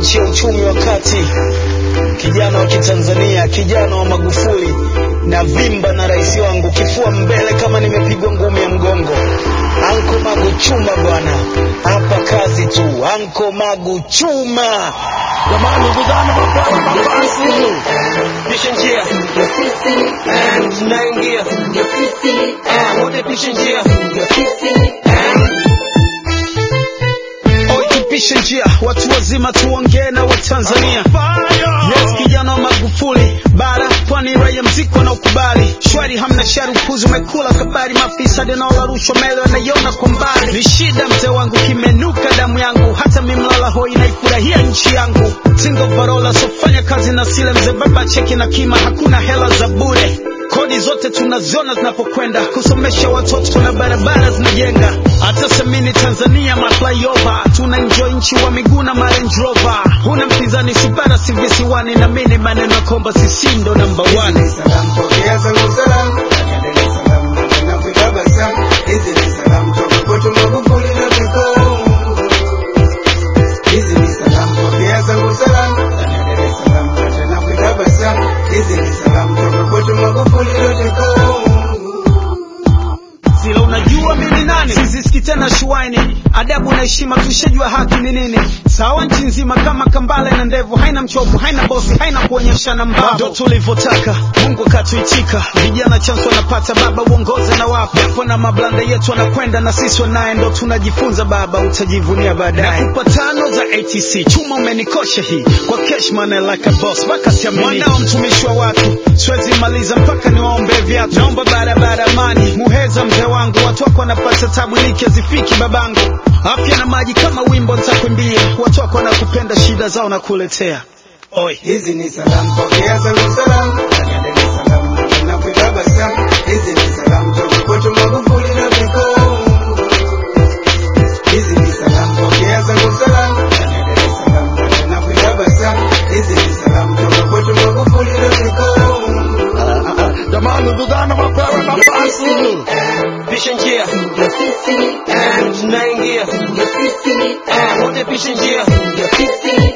nchi ya uchumi wa kati, kijana wa Kitanzania, kijana wa Magufuli na vimba na rais wangu, kifua mbele kama nimepigwa ngumi ya mgongo. Anko Magu chuma bwana, hapa kazi tu. Anko Magu chuma Jamani, vijana mapema mabasi, pisha njia Eh, tunaingia Eh, wote pisha njia Eh, Oi, tupishe njia, watu wazima tuongee na Watanzania. Yes, kijana wa Magufuli, bara pwani, raia mziki wanaokubali shwari, hamna shari, upuzi umekula kabari, maafisa denola rushwa mele wanaiona kwa mbali. Ni shida mzee wangu, kimenuka damu yangu, hata mimlala hoi naifurahia nchi yangu. Single parola, sofanya kazi na sile mzee, baba cheki na kima, hakuna hela za bure kodi zote tunaziona zinapokwenda kusomesha watoto na barabara zinajenga hata semini tanzania maflyover tuna enjoy nchi wa miguu na marange rover huna mpinzani sibara si visiwani na mini maneno ya kwamba sisi ndo namba one Salam pokea zangu salam, endelee salam na kutabasamu. Hizi ni salam toka kwetu Magufuli na Biko. Hizi ni salam pokea zangu salam, endelee salam na kutabasamu. Hizi ni salam toka kwetu Magufuli na Biko. sila unajua mimi nani siziski tena shuaini adabu na heshima tushajua haki ni nini sawa nchi nzima kama kambale na ndevu haina mchovu haina bosi haina kuonyeshana mbavu ndo tulivyotaka mungu akatuitika vijana chansi wanapata baba uongoze na wapo japo na mablanda yetu wanakwenda na sisi wanaye ndo tunajifunza baba utajivunia baadaye nakupa tano za atc chuma umenikosha hii kwa cashman like a boss mpaka siamini mwanao mtumishi wa watu siwezi maliza mpaka niwaombe viatu naomba barabara amani muheza mzee wangu watu wako wanapata tabu liki hazifiki babangu afya na maji kama wimbo nitakuimbia watu wako wanakupenda shida zao na kuletea oi Hizi ni salam pokea zangu salam, endelee salam na kutabasamu. Hizi ni salam toka kwetu Magufuli na Biko. Hizi ni salam pokea zangu salam, endelee salam na kutabasamu. Hizi ni salam toka kwetu Magufuli na Biko. jamani, vijana mapema mabasi, pisha njia Eh, tunaingia Eh, wote pisha njia